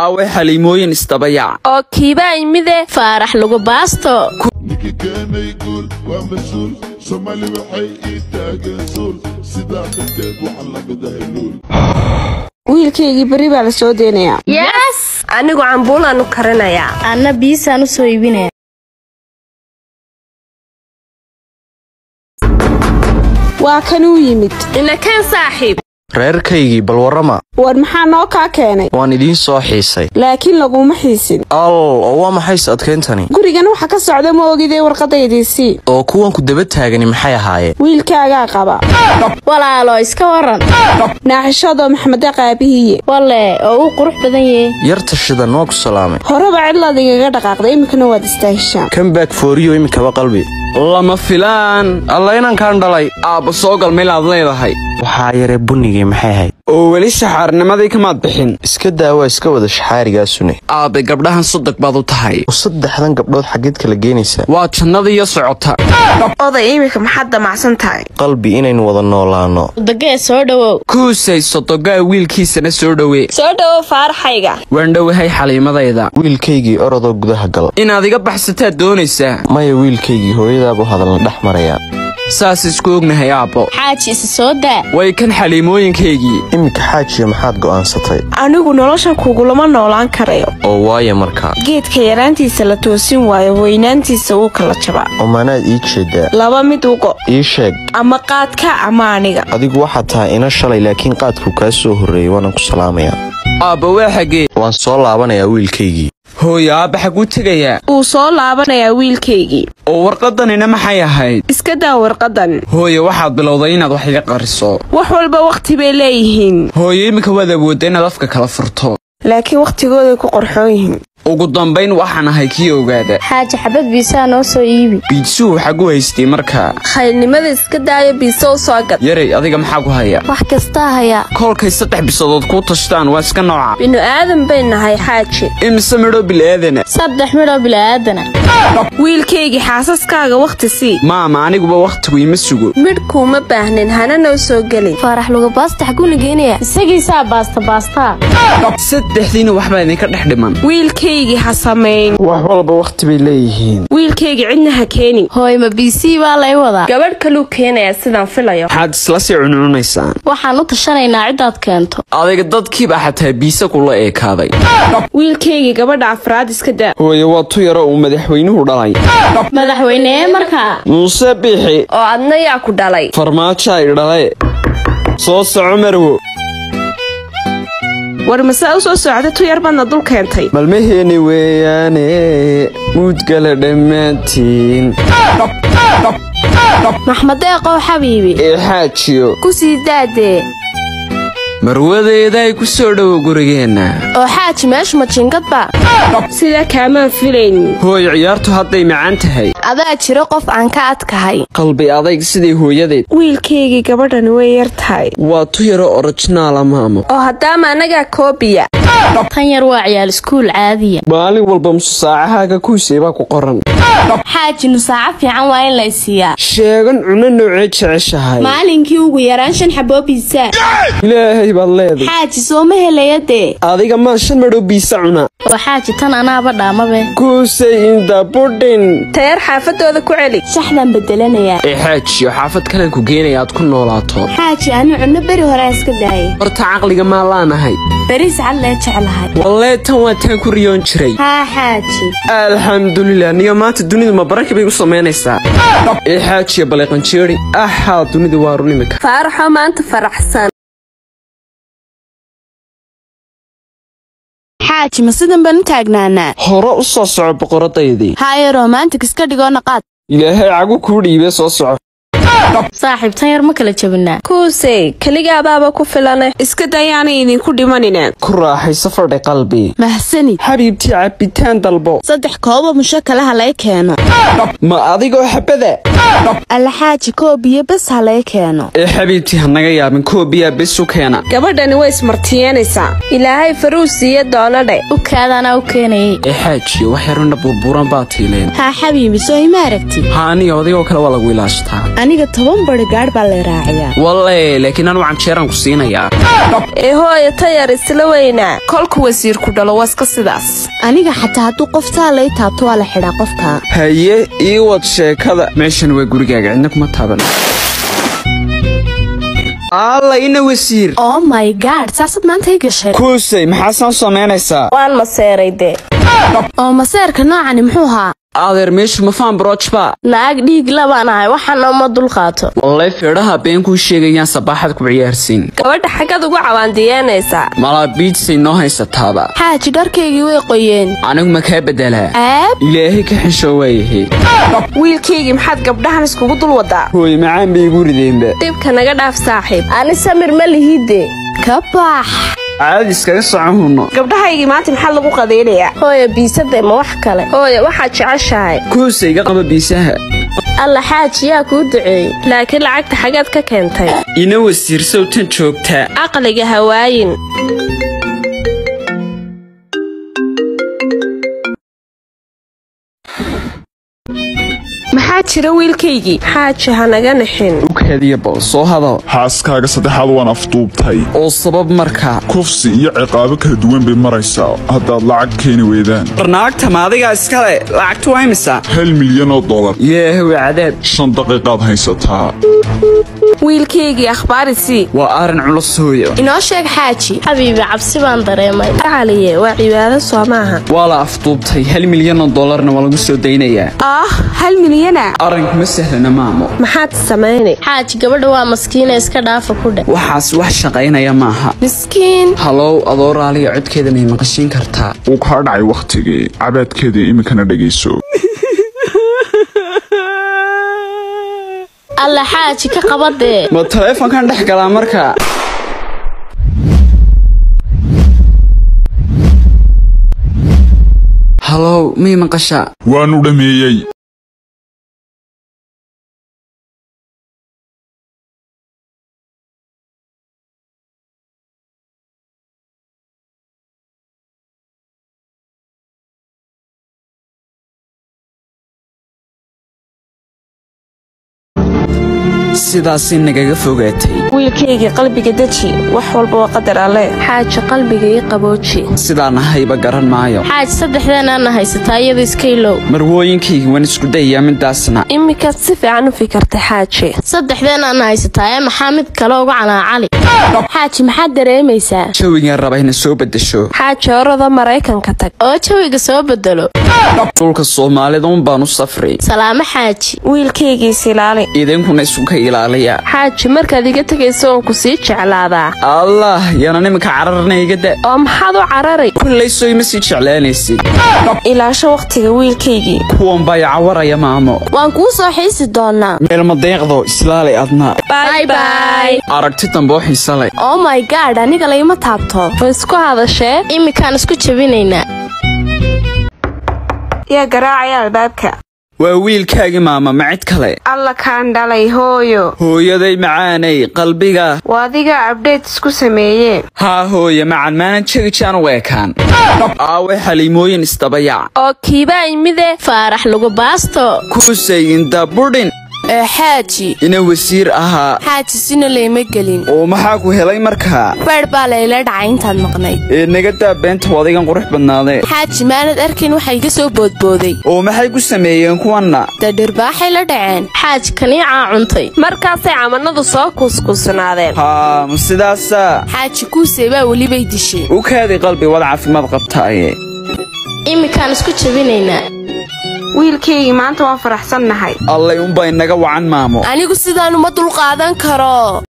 aaway xaliimooyin isdabayac oo kiibaa imide faarax lagu baasto ninka keenay guul waa mas-uul soomaali waxay ii taageen suul sidaa darteed waxaa lamida luul wiilkaygii berri baa la soo deynayaa yes anigu cambuulaanu karinayaa anna biisaan u soo iibinaya waa kan uu yimid inakeen saaxiib reerkaygii bal warrama war maxaa noo kaa keenay waan idiin soo xiisay laakiin laguma xiisin al oo waa maxays adkayntani gurigan waxa ka socda ma ogidee warqadaydiisii oo kuwanku daba taagani maxay ahaayeen wiilkaagaa qaba walaalo iska waran naaxishadoo maxmeda qaabihiye walle oo uu qurux badan yahe yarta shidan waa ku salaamay horeba cidlaad igaga dhaqaaqday iminkana waad istaahishaan kambaag fooriyo iminkaba qalbi lama filaan alla inankaan dhalay aabba soo gal meelaad leedahay waxaa yaree bunnigii maxay ahayd oo weli shaxaarnimadii kamaad bixin iska daawaa iska wada shaxaarigaasune aabbe gabdhahan sodog baad u tahay oo saddexdan gabdhood xaggeed kala geenaysaa waa jannadiiyo socota oday iminka maxaad damacsan tahay qalbi inaynu wada noolaanno dagee soo dhowow kuusay sodogaa wiilkiisana soo dhowe soo dhowo faaraxayga waan dhowahay xaliimadayda wiilkaygii orodoo gudaha gal inaad iga baxsataad doonaysaa maya wiilkaygii hooyadaabu hadalna dhex marayaa saas isku ognahay aabbo xaaji isa soo daa way kan xaliimooyinkaygii iminka xaajiya maxaad go'aansatay anigu nolosha kugulama noolaan karayo oo waaye markaa geedka yaraantiisa la toosin waayo weynaantiisa wuu kala jabaa oo maanaad ii jeedaa laba mid ugo ii sheeg ama qaadka ama aniga adigu waxaad tahay ina shalay laakiin qaadku kaa soo horreeyey waanaan ku salaamayaa aabba waa xaggee waan soo laabanayaa wiilkaygii hooyo aabba xaguu tegayaa wuu soo laabanayaa wiilkaygii oo warqadanina maxay ahayd iska daa warqadan hooyo waxaad bilowday inaad wax iga qariso wax walba wakhti bay leeyihiin hooyo iminka waad awoodda inaad afka kala furto laakiin wakhtigooday ku qorxoon yihiin ugu dambayn waxaan ahay kii ogaada xaaji xabad biisaa noo soo iibi biidsuhu xagu haystay markaa khayrnimada iska daayo biise u soo gad yaray adiga maxaa ku haya wax kastaa hayaa kolkay saddex bisadood kuu tashtaan waa iska nooca binu aadan bay nahay xaaji imise midho bil'aadana saddex midhoo bila'aadana wiilkaygii xaasaskaaga wakhti sii maama aniguba wakhtigu ima sugo midh kuuma baahnin hana noo soo gelin faarax luga baasta xaguuna geenaya isagiisaa baasta baastaa saddexdiina waxbaa idinka dhex dhiman wiilkaygii ha samayn wax walba wakhti bay leeyihiin wiilkaygii cidna ha keenin hooy ma biisii baa lay wadaa gabadh kaluu keenayaa sidaan filayo waxaad isla sii cuncunaysaan waxaan u tashanaynaa ciddaad keento adiga dadkiibaa xataa biise kula eekaaday wiilkaygii gabadha afraad iska daa hooyo waa tu yaro uu madaxweynuhu dhalay madaxweynee markaa muuse biixi oo adna yaa ku dhalay farmaajo ay dhale soo soco marwo war masaa u soo socda tu yar badna dul keentay malmaheeni weeyaane muudgala dhammaantiin maxmadeeqow xabiibi ee xaajiyo ku sii daadee marwadeeda ay ku soo dhowo gurigeenna oo xaaji meeshu ma jiingadba sidaa kaamaan filaynin hooyo ciyaartu hadday macaan tahay adaa jiro qof aan ka adkahay qalbi adayg sidii hooyadeed wiilkaygii gabadhani way yar tahay waa tu yaro orojinaala maamo oo haddaama annagaa koobiya tan yar waa ciyaal iskuul caadiya maalin walba musu saacahaaga kuusay baa ku qoran xaaji nusaaco fiican waa in lay siiyaa sheegan cunno noocee jeceshahay maalinkii ugu yaraan shan xaboo biisaa ilaahay baad leeday xaaji sooma helaya dee adiga maa shan madhow biisa cuna oo xaaji tan anaaba dhaamabe kuusay inda budhin tayar xaafadooda ku celi shaxdaan bedelanayaa ee xaajiyo xaafad kalen ku geenaya aad ku noolaato xaaji anu cunno beri hore iska daayay horta caqliga maa laanahay beriis cad lee jeclahay wallee tan waa taan ku riyoon jiray haa xaaji alxamdulilah niyo maanta dunidu ma baraki bay u samaynaysaa ee xaajiya baleeqanjeeri axaa dunidu waa run imika faaraxoo maanta faraxsan xaaji ma sidan baan u taagnaanaa hore u soo soco boqoradaydii haye romantic iska dhigoo naqaad ilaahay cagu kuu dhiibee soo soco saaxiib tan yar ma kala jabinaa kuusey keligaabaaba ku filane iska dayaanay idinku dhimanina ku raaxayso fadhi qalbi mahsanid xabiibtii cabitaan dalbo saddex koobo musho kalaha lay keeno ma adigoo xabada alxaaji koobiyo bes ha laga keeno ee xabiibtii ha naga yaabin koobiyaa bes u keena gabadhani way ismartiyeynaysaa ilaahay faruu siiye doonadhe ukaadaanaa u keenayay ee xaajiyo wax yaruna burburan baa tiileen haa xabiibi soo ima aragti ha aniga odaygoo kale waa lagu ilaashtaa aniga toban bari gaadh baa lay raaciyaa walle laakiin anu canjeeraan ku siinayaa ee hooyo tayar isla weynaa kolku wasiirku dhalo waa iska sidaas aniga xataa hadduu qoftaa lay taabto waa la xidhaa qofka haye ii wad sheekada meeshan waa gurigaaga cidna kuma taaban alla ina wasiir oh my god saasad maanta i gashay kuusay maxaasaan samaynaysaa waan maseeray dee oo maseerka noocani muxuu ahaa adeer meeshu mafaan brojba naag dhiig labaan ahay waxaana uma dulqaato wallay feedhaha been kuu sheegayaan sabaaxad ku ciyaarsiin gabadha xaggad ugu cawaandiyeynaysaa malaa biidsay noo haysataaba xaaji dharkaygii way qoyeen anigu ma kaa beddelaa aab ilaahay ka xishoo waayahay wiilkaygii maxaad gabdhahan iskugu dul wadaa hooy macaan bay igu rideenba dhibka naga dhaaf saaxiib ani samir ma lihide ka bax caadi iskaga socon hunno gabdhahaygii maanta maxaa lagu qadaynayaa hooya biisade ma wax kale hooyo waxaad jeceshahay kuusay iga qaba biisaha alla xaaji yaa kuu duceeyey laakiin lacagta xaggaad ka keentay ina wasiir sawtan joogtaa caqliga hawaayin maxaa jira wiilkaygii xaaji ha naga nixin ukaadiya bal soo hadal xaaskaaga saddexaad waan afduubtay oo sabab markaa kufsi iyo ciqaabo kala duwan bay maraysaa haddaad lacag keeni weydaan barnaagta ma adigaa iskale lacagtu waa imisa hal milyan oo dollar yeehow cadaab shan daqiiqaad haysataa wiilkaygii akhbaarisii waa arrin culus hooyo inoo sheeg xaaji xabiibi cabsi baan dareemay caliye waa cibaado soo maaha waa la afduubtay hal milyan oo dollarna waa lagu soo daynayaa ah hal milyana arrinku ma sahlana maamo maxaad samaynay xaaji gabadha waa maskiina iska dhaafa ku dheh waxaas wax shaqaynaya maaha miskiin halow adoo raaliya codkeeda may maqashiin kartaa wuu kaa dhacay wakhtigii cabaadkeeda iminkana dhegayso alla xaaji ka qabadee ma taleefonkan dhex galaa markaa halow may maqashaa waanu dhammeeyey sidaasii nagaga fogaatay wiilkaygii qalbiga deji wax walba waa qadar alle xaaji qalbiga ii qabooji sidaan ahayba garan maayo xaaji saddexdeenaana haysataa iyada iska ilow marwooyinkaygii waan isku dayayaa midaasna iminkaad si fiican u fikirtay xaaji saddexdeenaana haysataa ee maxaa mid kale uga canaacali xaaji maxaad dareemaysaa jawigan raba ina soo beddesho xaaji orada maraykanka tag oo jawiga soo bedelo dhulka soomaalida un baan u safray salaamo xaaji wiilkaygiis ilaali idinkuna isuka ilaaliya xaaji markaad iga tegayso oon ku sii jeclaadaa allah yaana iminka cararna iga da oo maxaad u cararay kullay soo ima sii jeclaanaysid ilaasho wakhtiga wiilkaygii kuwan baa icawaraya maamo waan kuu soo xiisi doonaa meel madeeqdo islaali adna bye bye aragti dambe oo xiise leh oh my god aniga layma taabto ma isku hadashee iminkaan isku jabinaynaa yaa garaacaya albaabka waa wiilkaagii maama ma cid kale alla kaan dhalay hooyo hooyaday macaanay qalbiga waa adiga abdheyt isku sameeyee haa hooye macan maanan jegi jaan u eekaan aawe xaliimooyin isdabayac oo kiibaa imide faarax lagu baasto kuusay inda budhin ee xaaji ina wasiir ahaa xaaji sina layma gelin oo maxaa ku helay markaa beedh baa layla dhacay intaad maqnayd ee naga daa beenta wadigan qurux badnaadee xaaji maanad arkayn waxaa iga soo boodbooday oo maxay ku sameeyeen kuwanna dee dhirbaaxay la dhaceen xaaji kaniicaa cuntay markaasay camanadu soo kuuskuusnaadeen haa ma sidaasaa xaaji kuusay baa welibay dishay u kaadi qalbi wad caafimaad qabtaaye iminkaan isku jabinaynaa wiilkaygii maanta waan faraxsannahay allay unbaa inaga wacan maamo anigu sidaan uma dulqaadan karo